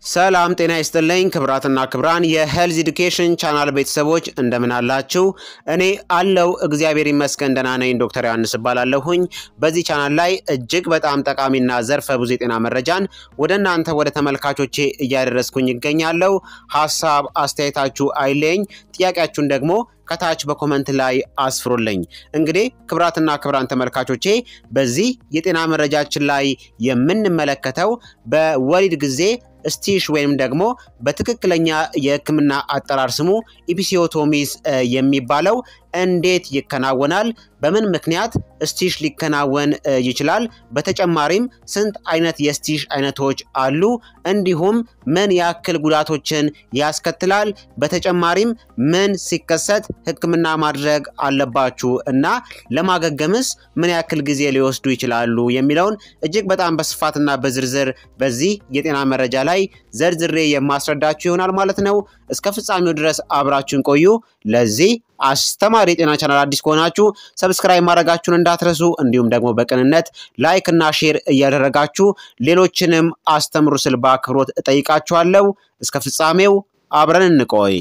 ሰላም ጤና ይስጥልኝ ክብራትና ክብራን የሄልዝ ኤዱኬሽን ቻናል ቤተሰቦች እንደምን አላችሁ? እኔ አለው እግዚአብሔር ይመስገን ደህና ነኝ። ዶክተር ዮሐንስ እባላለሁኝ። በዚህ ቻናል ላይ እጅግ በጣም ጠቃሚና ዘርፈ ብዙ የጤና መረጃን ወደ እናንተ ወደ ተመልካቾቼ እያደረስኩኝ ይገኛለሁ። ሀሳብ አስተያየታችሁ አይለኝ፣ ጥያቄያችሁን ደግሞ ከታች በኮመንት ላይ አስፍሩልኝ። እንግዲህ ክብራትና ክብራን ተመልካቾቼ በዚህ የጤና መረጃችን ላይ የምንመለከተው በወሊድ ጊዜ ስቲሽ ወይም ደግሞ በትክክለኛ የሕክምና አጠራር ስሙ ኢፒሲዮቶሚስ የሚባለው እንዴት ይከናወናል? በምን ምክንያት ስቲሽ ሊከናወን ይችላል? በተጨማሪም ስንት አይነት የስቲሽ አይነቶች አሉ? እንዲሁም ምን ያክል ጉዳቶችን ያስከትላል? በተጨማሪም ምን ሲከሰት ሕክምና ማድረግ አለባችሁ እና ለማገገምስ ምን ያክል ጊዜ ሊወስዱ ይችላሉ? የሚለውን እጅግ በጣም በስፋትና በዝርዝር በዚህ የጤና መረጃ ላይ ዘርዝሬ የማስረዳችሁ ይሆናል ማለት ነው። እስከ ፍጻሜው ድረስ አብራችሁን ቆዩ። ለዚህ አስተማሪ የጤና ቻናል አዲስ ከሆናችሁ ሰብስክራይብ ማድረጋችሁን እንዳትረሱ፣ እንዲሁም ደግሞ በቅንነት ላይክ እና ሼር እያደረጋችሁ ሌሎችንም አስተምሩ ስል በአክብሮት እጠይቃችኋለሁ። እስከ ፍጻሜው አብረን እንቆይ።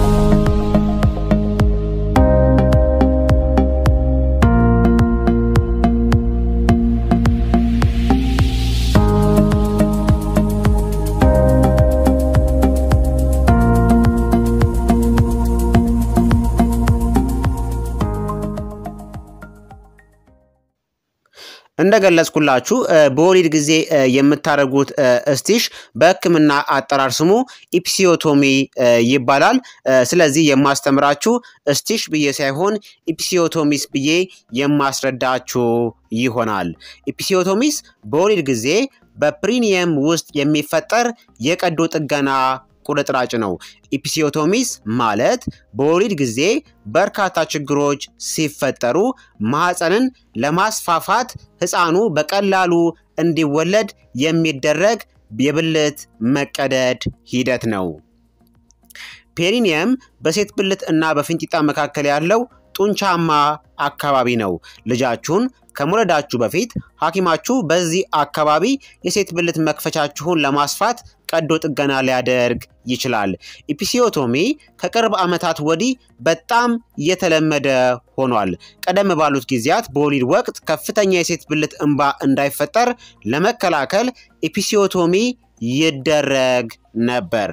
እንደገለጽኩላችሁ በወሊድ ጊዜ የምታደርጉት ስቲሽ በሕክምና አጠራር ስሙ ኢፒሲዮቶሚ ይባላል። ስለዚህ የማስተምራችሁ ስቲሽ ብዬ ሳይሆን ኢፒሲዮቶሚስ ብዬ የማስረዳችሁ ይሆናል። ኢፒሲዮቶሚስ በወሊድ ጊዜ በፕሪኒየም ውስጥ የሚፈጠር የቀዶ ጥገና ቁርጥራጭ ነው። ኢፒሲዮቶሚስ ማለት በወሊድ ጊዜ በርካታ ችግሮች ሲፈጠሩ ማህፀንን ለማስፋፋት ህፃኑ በቀላሉ እንዲወለድ የሚደረግ የብልት መቀደድ ሂደት ነው። ፔሪኒየም በሴት ብልት እና በፊንጢጣ መካከል ያለው ጡንቻማ አካባቢ ነው። ልጃችሁን ከመውለዳችሁ በፊት ሐኪማችሁ በዚህ አካባቢ የሴት ብልት መክፈቻችሁን ለማስፋት ቀዶ ጥገና ሊያደርግ ይችላል። ኢፒሲዮቶሚ ከቅርብ ዓመታት ወዲህ በጣም የተለመደ ሆኗል። ቀደም ባሉት ጊዜያት በወሊድ ወቅት ከፍተኛ የሴት ብልት እንባ እንዳይፈጠር ለመከላከል ኢፒሲዮቶሚ ይደረግ ነበር።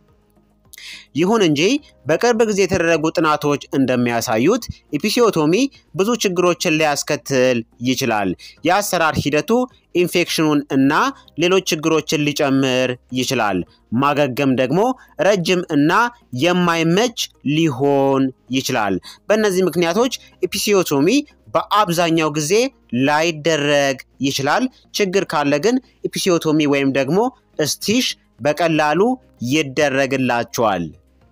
ይሁን እንጂ በቅርብ ጊዜ የተደረጉ ጥናቶች እንደሚያሳዩት ኢፒሲዮቶሚ ብዙ ችግሮችን ሊያስከትል ይችላል። የአሰራር ሂደቱ ኢንፌክሽኑን እና ሌሎች ችግሮችን ሊጨምር ይችላል። ማገገም ደግሞ ረጅም እና የማይመች ሊሆን ይችላል። በእነዚህ ምክንያቶች ኢፒሲዮቶሚ በአብዛኛው ጊዜ ላይደረግ ይችላል። ችግር ካለ ግን ኢፒሲዮቶሚ ወይም ደግሞ ስቲሽ በቀላሉ ይደረግላቸዋል።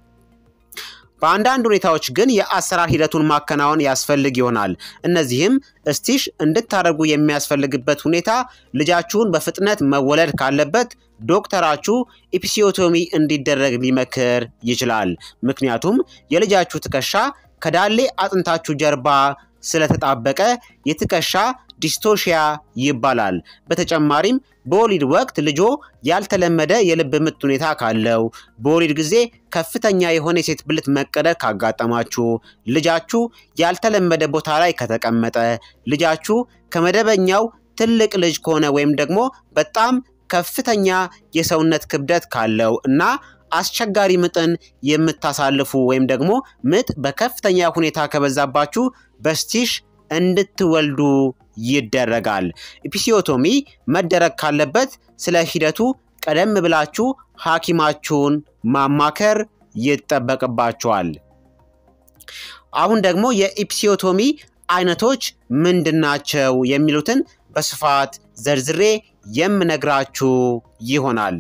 በአንዳንድ ሁኔታዎች ግን የአሰራር ሂደቱን ማከናወን ያስፈልግ ይሆናል። እነዚህም ስቲሽ እንድታደርጉ የሚያስፈልግበት ሁኔታ ልጃችሁን በፍጥነት መወለድ ካለበት ዶክተራችሁ ኢፒሲዮቶሚ እንዲደረግ ሊመክር ይችላል። ምክንያቱም የልጃችሁ ትከሻ ከዳሌ አጥንታችሁ ጀርባ ስለተጣበቀ የትከሻ ዲስቶሺያ ይባላል። በተጨማሪም በወሊድ ወቅት ልጆ ያልተለመደ የልብ ምት ሁኔታ ካለው፣ በወሊድ ጊዜ ከፍተኛ የሆነ የሴት ብልት መቀደድ ካጋጠማችሁ፣ ልጃችሁ ያልተለመደ ቦታ ላይ ከተቀመጠ፣ ልጃችሁ ከመደበኛው ትልቅ ልጅ ከሆነ ወይም ደግሞ በጣም ከፍተኛ የሰውነት ክብደት ካለው እና አስቸጋሪ ምጥን የምታሳልፉ ወይም ደግሞ ምጥ በከፍተኛ ሁኔታ ከበዛባችሁ በስቲሽ እንድትወልዱ ይደረጋል። ኢፒሲዮቶሚ መደረግ ካለበት ስለ ሂደቱ ቀደም ብላችሁ ሐኪማችሁን ማማከር ይጠበቅባችኋል። አሁን ደግሞ የኢፒሲዮቶሚ አይነቶች ምንድናቸው የሚሉትን በስፋት ዘርዝሬ የምነግራችሁ ይሆናል።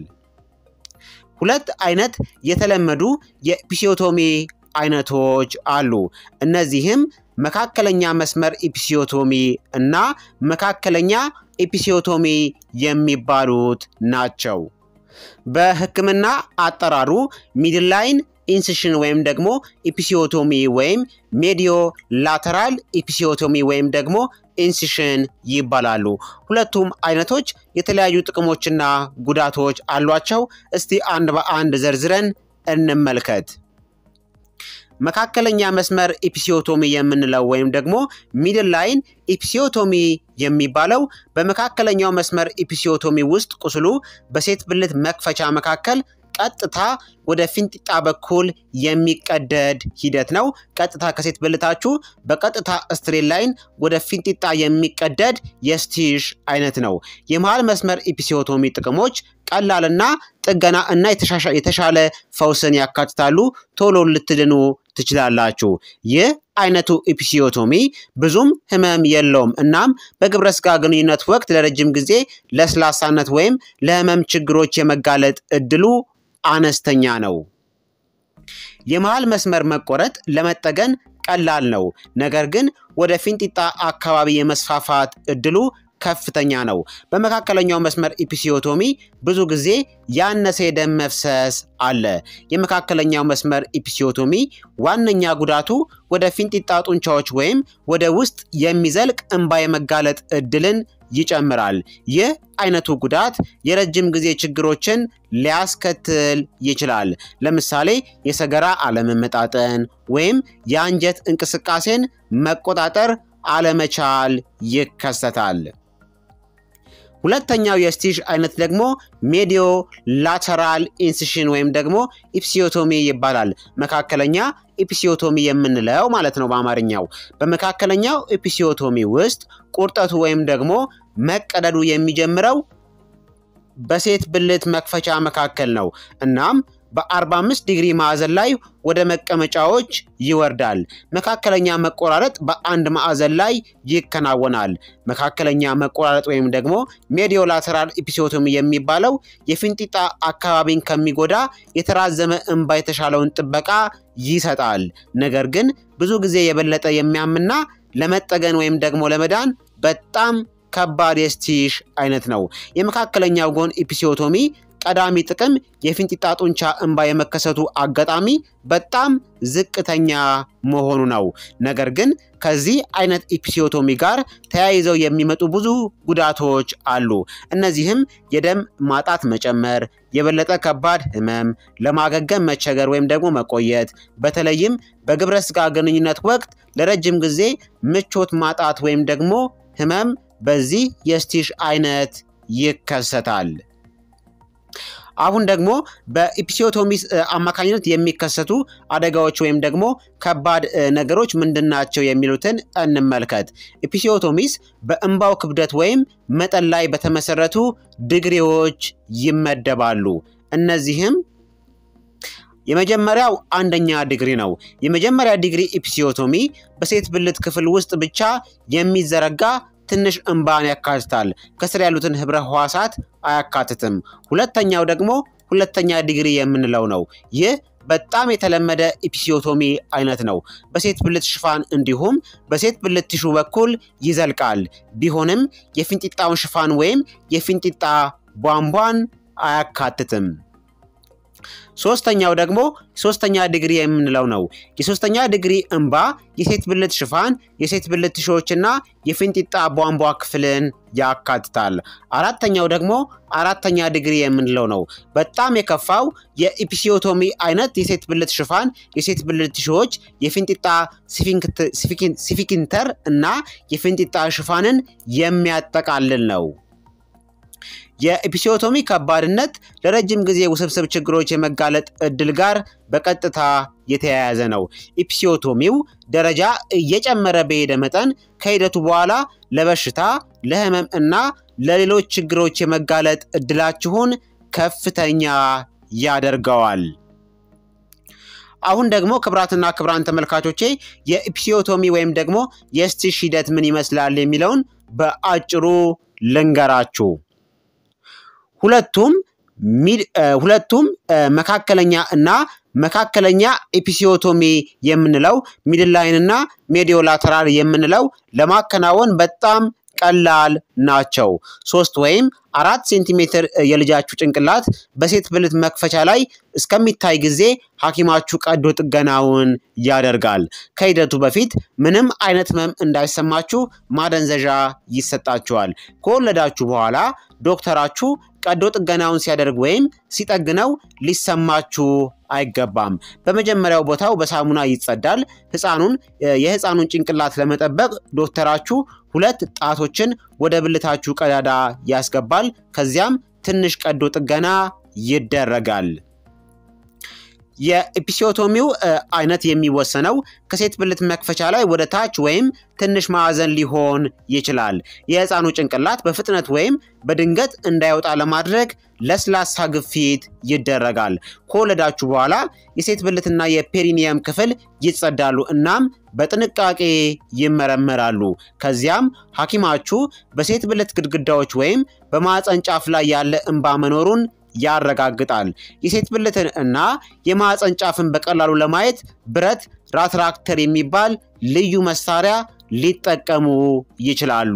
ሁለት አይነት የተለመዱ የኢፒሲዮቶሚ አይነቶች አሉ። እነዚህም መካከለኛ መስመር ኢፒሲዮቶሚ እና መካከለኛ ኢፒሲዮቶሚ የሚባሉት ናቸው። በሕክምና አጠራሩ ሚድላይን ኢንሲሽን ወይም ደግሞ ኢፒሲዮቶሚ ወይም ሜዲዮ ላተራል ኢፒሲዮቶሚ ወይም ደግሞ ኢንሲሽን ይባላሉ። ሁለቱም አይነቶች የተለያዩ ጥቅሞችና ጉዳቶች አሏቸው። እስቲ አንድ በአንድ ዘርዝረን እንመልከት። መካከለኛ መስመር ኢፒሲዮቶሚ የምንለው ወይም ደግሞ ሚድል ላይን ኢፒሲዮቶሚ የሚባለው በመካከለኛው መስመር ኢፒሲዮቶሚ ውስጥ ቁስሉ በሴት ብልት መክፈቻ መካከል ቀጥታ ወደ ፊንጢጣ በኩል የሚቀደድ ሂደት ነው። ቀጥታ ከሴት ብልታችሁ በቀጥታ ስትሬት ላይን ወደ ፊንጢጣ የሚቀደድ የስቲሽ አይነት ነው። የመሃል መስመር ኢፒሲዮቶሚ ጥቅሞች ቀላልና ጥገና እና የተሻለ ፈውስን ያካትታሉ። ቶሎ ልትድኑ ትችላላችሁ። ይህ አይነቱ ኢፒሲዮቶሚ ብዙም ህመም የለውም። እናም በግብረ ስጋ ግንኙነት ወቅት ለረጅም ጊዜ ለስላሳነት ወይም ለህመም ችግሮች የመጋለጥ እድሉ አነስተኛ ነው። የመሃል መስመር መቆረጥ ለመጠገን ቀላል ነው፣ ነገር ግን ወደ ፊንጢጣ አካባቢ የመስፋፋት እድሉ ከፍተኛ ነው። በመካከለኛው መስመር ኢፒሲዮቶሚ ብዙ ጊዜ ያነሰ የደም መፍሰስ አለ። የመካከለኛው መስመር ኢፒሲዮቶሚ ዋነኛ ጉዳቱ ወደ ፊንጢጣ ጡንቻዎች ወይም ወደ ውስጥ የሚዘልቅ እንባ የመጋለጥ እድልን ይጨምራል። ይህ አይነቱ ጉዳት የረጅም ጊዜ ችግሮችን ሊያስከትል ይችላል። ለምሳሌ የሰገራ አለመመጣጠን ወይም የአንጀት እንቅስቃሴን መቆጣጠር አለመቻል ይከሰታል። ሁለተኛው የስቲሽ አይነት ደግሞ ሜዲዮ ላተራል ኢንሲሽን ወይም ደግሞ ኢፕሲዮቶሚ ይባላል። መካከለኛ ኢፒሲዮቶሚ የምንለው ማለት ነው በአማርኛው። በመካከለኛው ኢፒሲዮቶሚ ውስጥ ቁርጠቱ ወይም ደግሞ መቀደዱ የሚጀምረው በሴት ብልት መክፈቻ መካከል ነው። እናም በ45 ዲግሪ ማዕዘን ላይ ወደ መቀመጫዎች ይወርዳል። መካከለኛ መቆራረጥ በአንድ ማዕዘን ላይ ይከናወናል። መካከለኛ መቆራረጥ ወይም ደግሞ ሜዲዮ ላተራል ኢፒሲዮቶሚ የሚባለው የፊንጢጣ አካባቢን ከሚጎዳ የተራዘመ እንባ የተሻለውን ጥበቃ ይሰጣል። ነገር ግን ብዙ ጊዜ የበለጠ የሚያምና ለመጠገን ወይም ደግሞ ለመዳን በጣም ከባድ የስቲሽ አይነት ነው። የመካከለኛው ጎን ኢፒሲዮቶሚ ቀዳሚ ጥቅም የፊንጢጣ ጡንቻ እንባ የመከሰቱ አጋጣሚ በጣም ዝቅተኛ መሆኑ ነው። ነገር ግን ከዚህ አይነት ኢፒሲዮቶሚ ጋር ተያይዘው የሚመጡ ብዙ ጉዳቶች አሉ። እነዚህም የደም ማጣት መጨመር፣ የበለጠ ከባድ ህመም፣ ለማገገም መቸገር ወይም ደግሞ መቆየት፣ በተለይም በግብረ ስጋ ግንኙነት ወቅት ለረጅም ጊዜ ምቾት ማጣት ወይም ደግሞ ህመም በዚህ የስቲሽ አይነት ይከሰታል። አሁን ደግሞ በኢፒሲዮቶሚስ አማካኝነት የሚከሰቱ አደጋዎች ወይም ደግሞ ከባድ ነገሮች ምንድናቸው የሚሉትን እንመልከት። ኢፒሲዮቶሚስ በእንባው ክብደት ወይም መጠን ላይ በተመሰረቱ ዲግሪዎች ይመደባሉ። እነዚህም የመጀመሪያው አንደኛ ዲግሪ ነው። የመጀመሪያ ዲግሪ ኢፒሲዮቶሚ በሴት ብልት ክፍል ውስጥ ብቻ የሚዘረጋ ትንሽ እንባን ያካትታል። ከስር ያሉትን ህብረ ህዋሳት አያካትትም። ሁለተኛው ደግሞ ሁለተኛ ዲግሪ የምንለው ነው። ይህ በጣም የተለመደ ኢፒሲዮቶሚ አይነት ነው። በሴት ብልት ሽፋን እንዲሁም በሴት ብልት ቲሹ በኩል ይዘልቃል። ቢሆንም የፊንጢጣውን ሽፋን ወይም የፊንጢጣ ቧንቧን አያካትትም። ሶስተኛው ደግሞ ሶስተኛ ዲግሪ የምንለው ነው። የሶስተኛ ዲግሪ እንባ የሴት ብልት ሽፋን፣ የሴት ብልት ቲሾዎችና የፊንጢጣ ቧንቧ ክፍልን ያካትታል። አራተኛው ደግሞ አራተኛ ዲግሪ የምንለው ነው። በጣም የከፋው የኢፒሲዮቶሚ አይነት የሴት ብልት ሽፋን፣ የሴት ብልት ቲሾዎች፣ የፊንጢጣ ሲፊኪንተር እና የፊንጢጣ ሽፋንን የሚያጠቃልል ነው። የኢፒሲዮቶሚ ከባድነት ለረጅም ጊዜ ውስብስብ ችግሮች የመጋለጥ እድል ጋር በቀጥታ የተያያዘ ነው። ኢፒሲዮቶሚው ደረጃ እየጨመረ በሄደ መጠን ከሂደቱ በኋላ ለበሽታ፣ ለህመም እና ለሌሎች ችግሮች የመጋለጥ እድላችሁን ከፍተኛ ያደርገዋል። አሁን ደግሞ ክብራትና ክብራን ተመልካቾቼ የኢፒሲዮቶሚ ወይም ደግሞ የስቲሽ ሂደት ምን ይመስላል የሚለውን በአጭሩ ልንገራችሁ። ሁለቱም ሁለቱም መካከለኛ እና መካከለኛ ኢፒሲዮቶሚ የምንለው ሚድላይን እና ሜዲዮ ላተራል የምንለው ለማከናወን በጣም ቀላል ናቸው። ሶስት ወይም አራት ሴንቲሜትር የልጃችሁ ጭንቅላት በሴት ብልት መክፈቻ ላይ እስከሚታይ ጊዜ ሐኪማችሁ ቀዶ ጥገናውን ያደርጋል። ከሂደቱ በፊት ምንም አይነት ህመም እንዳይሰማችሁ ማደንዘዣ ይሰጣችኋል። ከወለዳችሁ በኋላ ዶክተራችሁ ቀዶ ጥገናውን ሲያደርግ ወይም ሲጠግነው ሊሰማችሁ አይገባም። በመጀመሪያው ቦታው በሳሙና ይጸዳል። ህፃኑን የህፃኑን ጭንቅላት ለመጠበቅ ዶክተራችሁ ሁለት ጣቶችን ወደ ብልታችሁ ቀዳዳ ያስገባል። ከዚያም ትንሽ ቀዶ ጥገና ይደረጋል። የኤፒሲዮቶሚው አይነት የሚወሰነው ከሴት ብልት መክፈቻ ላይ ወደ ታች ወይም ትንሽ ማዕዘን ሊሆን ይችላል። የህፃኑ ጭንቅላት በፍጥነት ወይም በድንገት እንዳይወጣ ለማድረግ ለስላሳ ግፊት ይደረጋል። ከወለዳችሁ በኋላ የሴት ብልትና የፔሪኒየም ክፍል ይጸዳሉ እናም በጥንቃቄ ይመረመራሉ። ከዚያም ሐኪማችሁ በሴት ብልት ግድግዳዎች ወይም በማዕፀን ጫፍ ላይ ያለ እንባ መኖሩን ያረጋግጣል። የሴት ብልትን እና የማዕፀን ጫፍን በቀላሉ ለማየት ብረት ራትራክተር የሚባል ልዩ መሳሪያ ሊጠቀሙ ይችላሉ።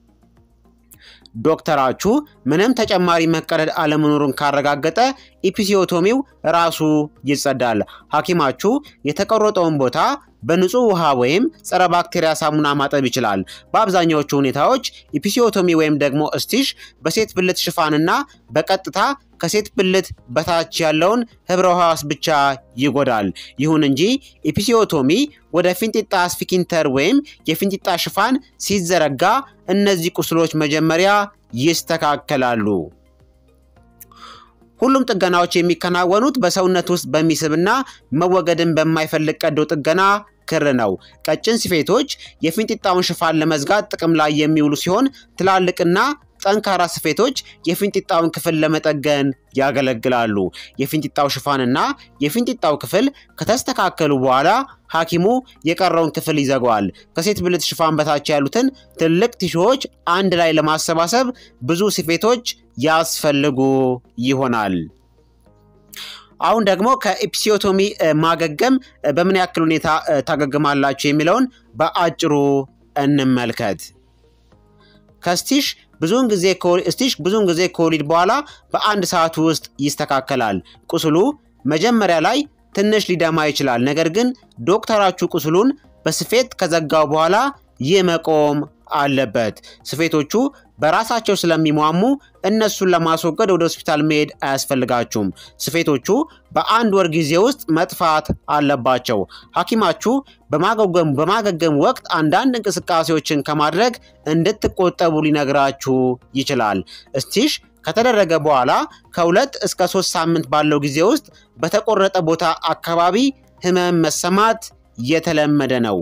ዶክተራችሁ ምንም ተጨማሪ መቀደድ አለመኖሩን ካረጋገጠ ኢፒሲዮቶሚው ራሱ ይጸዳል። ሐኪማችሁ የተቆረጠውን ቦታ በንጹህ ውሃ ወይም ጸረ ባክቴሪያ ሳሙና ማጠብ ይችላል። በአብዛኛዎቹ ሁኔታዎች ኢፒሲዮቶሚ ወይም ደግሞ እስቲሽ በሴት ብልት ሽፋንና በቀጥታ ከሴት ብልት በታች ያለውን ህብረ ሕዋስ ብቻ ይጎዳል። ይሁን እንጂ ኢፒሲዮቶሚ ወደ ፊንጢጣ ስፊንክተር ወይም የፊንጢጣ ሽፋን ሲዘረጋ እነዚህ ቁስሎች መጀመሪያ ይስተካከላሉ። ሁሉም ጥገናዎች የሚከናወኑት በሰውነት ውስጥ በሚስብና መወገድን በማይፈልግ ቀዶ ጥገና ክር ነው። ቀጭን ስፌቶች የፊንጢጣውን ሽፋን ለመዝጋት ጥቅም ላይ የሚውሉ ሲሆን ትላልቅና ጠንካራ ስፌቶች የፊንጢጣውን ክፍል ለመጠገን ያገለግላሉ። የፊንጢጣው ሽፋንና የፊንጢጣው ክፍል ከተስተካከሉ በኋላ ሐኪሙ የቀረውን ክፍል ይዘጋዋል። ከሴት ብልት ሽፋን በታች ያሉትን ትልቅ ቲሹዎች አንድ ላይ ለማሰባሰብ ብዙ ስፌቶች ያስፈልጉ ይሆናል። አሁን ደግሞ ከኤፒሲዮቶሚ ማገገም በምን ያክል ሁኔታ ታገግማላችሁ የሚለውን በአጭሩ እንመልከት። ከስቲሽ ብዙውን ጊዜ ስቲሽ ብዙውን ጊዜ ከወሊድ በኋላ በአንድ ሰዓት ውስጥ ይስተካከላል። ቁስሉ መጀመሪያ ላይ ትንሽ ሊደማ ይችላል። ነገር ግን ዶክተራችሁ ቁስሉን በስፌት ከዘጋው በኋላ ይህ መቆም አለበት። ስፌቶቹ በራሳቸው ስለሚሟሙ እነሱን ለማስወገድ ወደ ሆስፒታል መሄድ አያስፈልጋችሁም። ስፌቶቹ በአንድ ወር ጊዜ ውስጥ መጥፋት አለባቸው። ሐኪማችሁ በማገገም ወቅት አንዳንድ እንቅስቃሴዎችን ከማድረግ እንድትቆጠቡ ሊነግራችሁ ይችላል። እስቲሽ ከተደረገ በኋላ ከሁለት እስከ ሶስት ሳምንት ባለው ጊዜ ውስጥ በተቆረጠ ቦታ አካባቢ ህመም መሰማት የተለመደ ነው።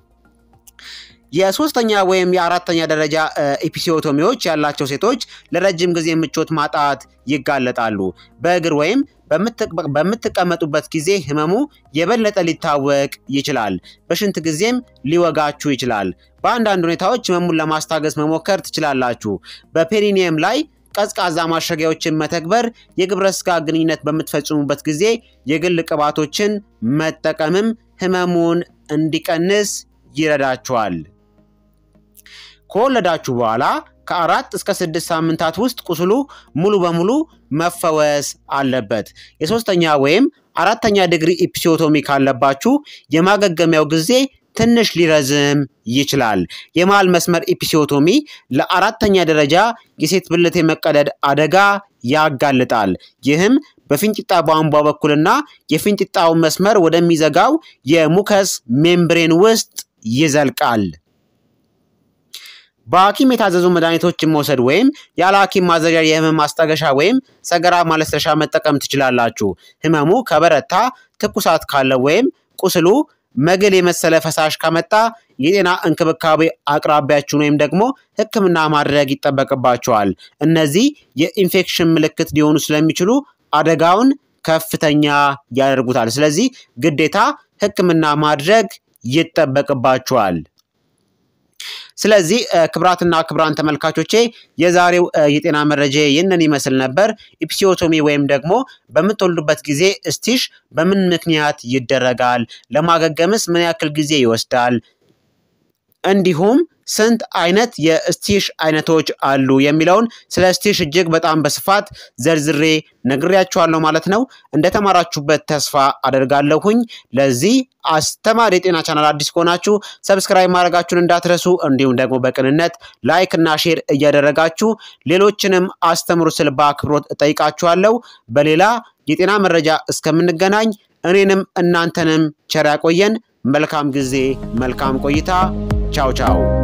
የሶስተኛ ወይም የአራተኛ ደረጃ ኤፒሲዮቶሚዎች ያላቸው ሴቶች ለረጅም ጊዜ ምቾት ማጣት ይጋለጣሉ። በእግር ወይም በምትቀመጡበት ጊዜ ህመሙ የበለጠ ሊታወቅ ይችላል። በሽንት ጊዜም ሊወጋችሁ ይችላል። በአንዳንድ ሁኔታዎች ህመሙን ለማስታገስ መሞከር ትችላላችሁ። በፔሪኒየም ላይ ቀዝቃዛ ማሸጊያዎችን መተግበር፣ የግብረ ስጋ ግንኙነት በምትፈጽሙበት ጊዜ የግል ቅባቶችን መጠቀምም ህመሙን እንዲቀንስ ይረዳችኋል። ከወለዳችሁ በኋላ ከአራት እስከ ስድስት ሳምንታት ውስጥ ቁስሉ ሙሉ በሙሉ መፈወስ አለበት። የሶስተኛ ወይም አራተኛ ዲግሪ ኢፒሲዮቶሚ ካለባችሁ የማገገሚያው ጊዜ ትንሽ ሊረዝም ይችላል። የመሃል መስመር ኢፒሲዮቶሚ ለአራተኛ ደረጃ የሴት ብልት የመቀደድ አደጋ ያጋልጣል። ይህም በፊንጢጣ ቧንቧ በኩልና የፊንጢጣውን መስመር ወደሚዘጋው የሙከስ ሜምብሬን ውስጥ ይዘልቃል። በሐኪም የታዘዙ መድኃኒቶችን መውሰድ ወይም ያለ ሐኪም ማዘዣ የህመም ማስታገሻ ወይም ሰገራ ማለስለሻ መጠቀም ትችላላችሁ። ህመሙ ከበረታ፣ ትኩሳት ካለ ወይም ቁስሉ መግል የመሰለ ፈሳሽ ከመጣ የጤና እንክብካቤ አቅራቢያችሁን ወይም ደግሞ ሕክምና ማድረግ ይጠበቅባቸዋል። እነዚህ የኢንፌክሽን ምልክት ሊሆኑ ስለሚችሉ አደጋውን ከፍተኛ ያደርጉታል። ስለዚህ ግዴታ ሕክምና ማድረግ ይጠበቅባቸዋል። ስለዚህ ክብራትና ክብራን ተመልካቾቼ የዛሬው የጤና መረጃ ይህንን ይመስል ነበር። ኢፒሲዮቶሚ ወይም ደግሞ በምትወልዱበት ጊዜ እስቲሽ በምን ምክንያት ይደረጋል? ለማገገምስ ምን ያክል ጊዜ ይወስዳል? እንዲሁም ስንት አይነት የስቲሽ አይነቶች አሉ የሚለውን ስለ ስቲሽ እጅግ በጣም በስፋት ዘርዝሬ ነግሬያችኋለሁ ማለት ነው። እንደተማራችሁበት ተስፋ አደርጋለሁኝ። ለዚህ አስተማሪ የጤና ቻናል አዲስ ከሆናችሁ ሰብስክራይብ ማድረጋችሁን እንዳትረሱ፣ እንዲሁም ደግሞ በቅንነት ላይክ እና ሼር እያደረጋችሁ ሌሎችንም አስተምሩ ስል በአክብሮት እጠይቃችኋለሁ። በሌላ የጤና መረጃ እስከምንገናኝ እኔንም እናንተንም ቸር ያቆየን። መልካም ጊዜ፣ መልካም ቆይታ። ቻው ቻው